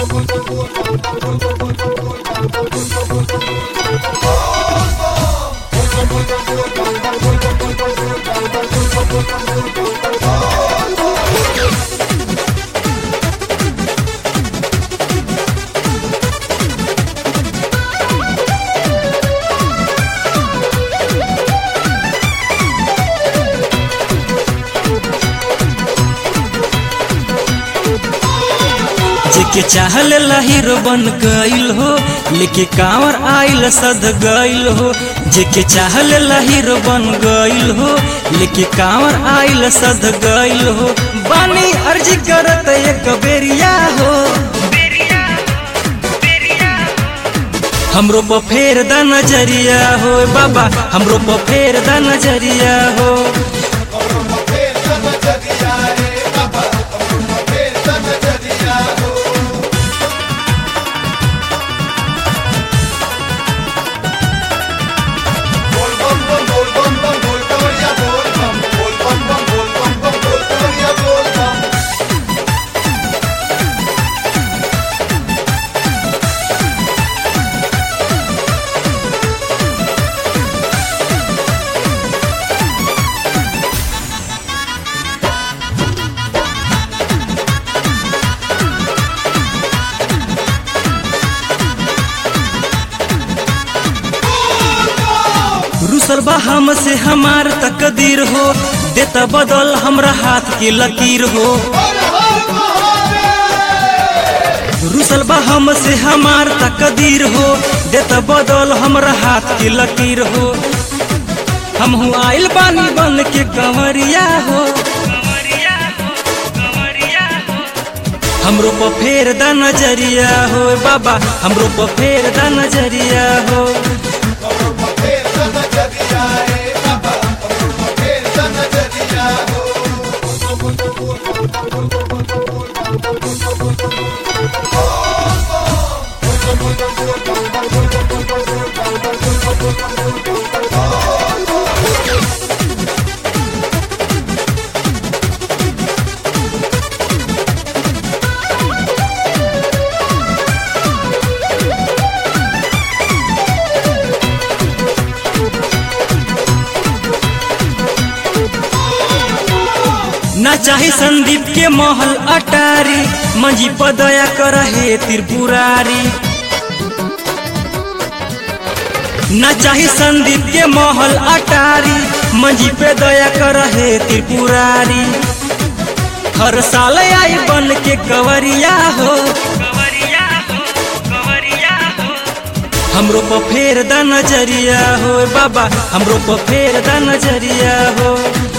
जेके चाहल हीरो बन गईल हो लेके कांवर आइल सद गईल हो जेके चाहल हीरो बन गईल हो लेके कांवर आइल सद गईल हो बानी अर्जी करत एक बेरिया हो हमरो पर फेर द नजरिया हो बाबा हमरो पर फेर द नजरिया हो बोल बम बम बोल बम बम बोल कवरिया बोल बम बोल बम बम बोल बम बम बोल कवरिया बोल बम रुसल बा हम से हमार तकदीर हो देता बदल हमरा हाथ के लकीर हो रुसल बा हम से हमार तकदीर हो देता बदल हमरा हाथ के लकीर हो हम हूँ आइल बानी बन के कंवरिया हो हमरो पर फेर द नजरिया हो बाबा हमरो पर फेर द नजरिया हो फेर सन जदिया रे बाबा फेर सन जदिया हो ना चाहे संदीप के महल अटारी मंजी पदया कर हे त्रिपुरारी ना चाहे संदीप के महल अटारी मंजी पे दया कर हे त्रिपुरारी हर साल आई बन के कवरिया हो हमरो पर फेर द नजरिया हो बाबा हमरो पर फेर द नजरिया हो